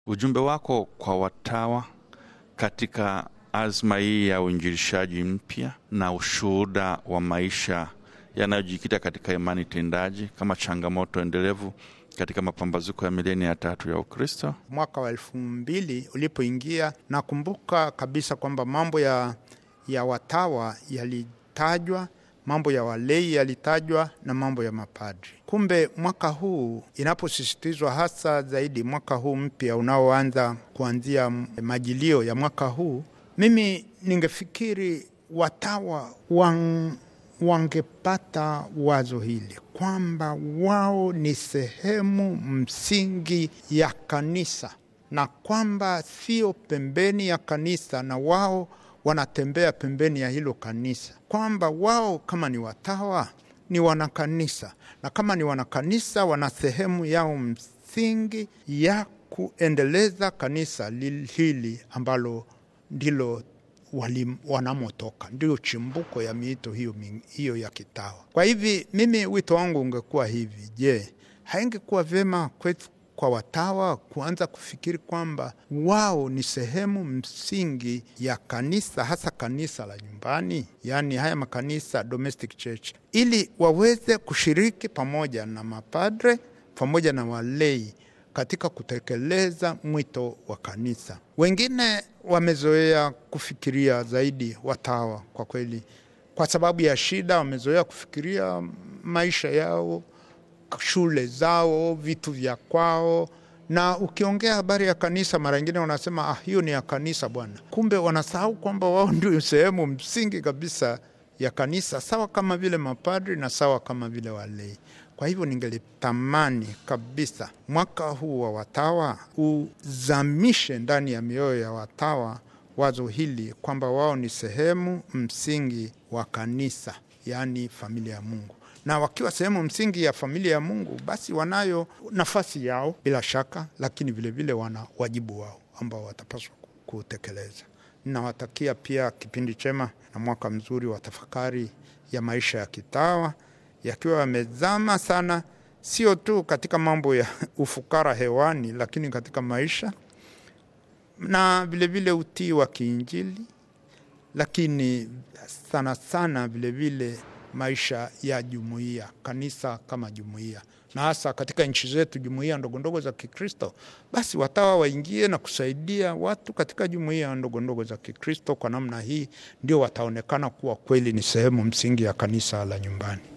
Ujumbe wako kwa watawa katika azma hii ya uinjilishaji mpya na ushuhuda wa maisha yanayojikita katika imani tendaji kama changamoto endelevu katika mapambazuko ya milenia ya tatu ya Ukristo. Mwaka wa elfu mbili ulipoingia, nakumbuka kabisa kwamba mambo ya, ya watawa yalitajwa, mambo ya walei yalitajwa na mambo ya mapadri. Kumbe mwaka huu inaposisitizwa hasa zaidi, mwaka huu mpya unaoanza kuanzia majilio ya mwaka huu, mimi ningefikiri watawa wang, wangepata wazo hili kwamba wao ni sehemu msingi ya kanisa na kwamba sio pembeni ya kanisa na wao wanatembea pembeni ya hilo kanisa, kwamba wao kama ni watawa ni wanakanisa, na kama ni wanakanisa wana sehemu yao msingi ya kuendeleza kanisa hili ambalo ndilo wanamotoka, ndio chimbuko ya miito hiyo, hiyo ya kitawa. Kwa hivi mimi wito wangu ungekuwa hivi: je, haingekuwa vyema kwetu kwa watawa kuanza kufikiri kwamba wao ni sehemu msingi ya kanisa, hasa kanisa la nyumbani, yaani haya makanisa domestic church, ili waweze kushiriki pamoja na mapadre pamoja na walei katika kutekeleza mwito wa kanisa. Wengine wamezoea kufikiria zaidi watawa, kwa kweli, kwa sababu ya shida, wamezoea kufikiria maisha yao shule zao, vitu vya kwao, na ukiongea habari ya kanisa, mara nyingine wanasema ah, hiyo ni ya kanisa bwana. Kumbe wanasahau kwamba wao ndio sehemu msingi kabisa ya kanisa, sawa kama vile mapadri na sawa kama vile walei. Kwa hivyo ningelitamani kabisa mwaka huu wa watawa uzamishe ndani ya mioyo ya watawa wazo hili kwamba wao ni sehemu msingi wa kanisa, yaani familia ya Mungu na wakiwa sehemu msingi ya familia ya Mungu, basi wanayo nafasi yao bila shaka, lakini vilevile vile wana wajibu wao ambao watapaswa kutekeleza. Ninawatakia pia kipindi chema na mwaka mzuri wa tafakari ya maisha ya kitawa, yakiwa yamezama sana, sio tu katika mambo ya ufukara hewani, lakini katika maisha na vilevile utii wa kiinjili, lakini sana sana vilevile vile maisha ya jumuiya, kanisa kama jumuiya, na hasa katika nchi zetu jumuiya ndogondogo za Kikristo, basi watawa waingie na kusaidia watu katika jumuiya ndogondogo za Kikristo. Kwa namna hii ndio wataonekana kuwa kweli ni sehemu msingi ya kanisa la nyumbani.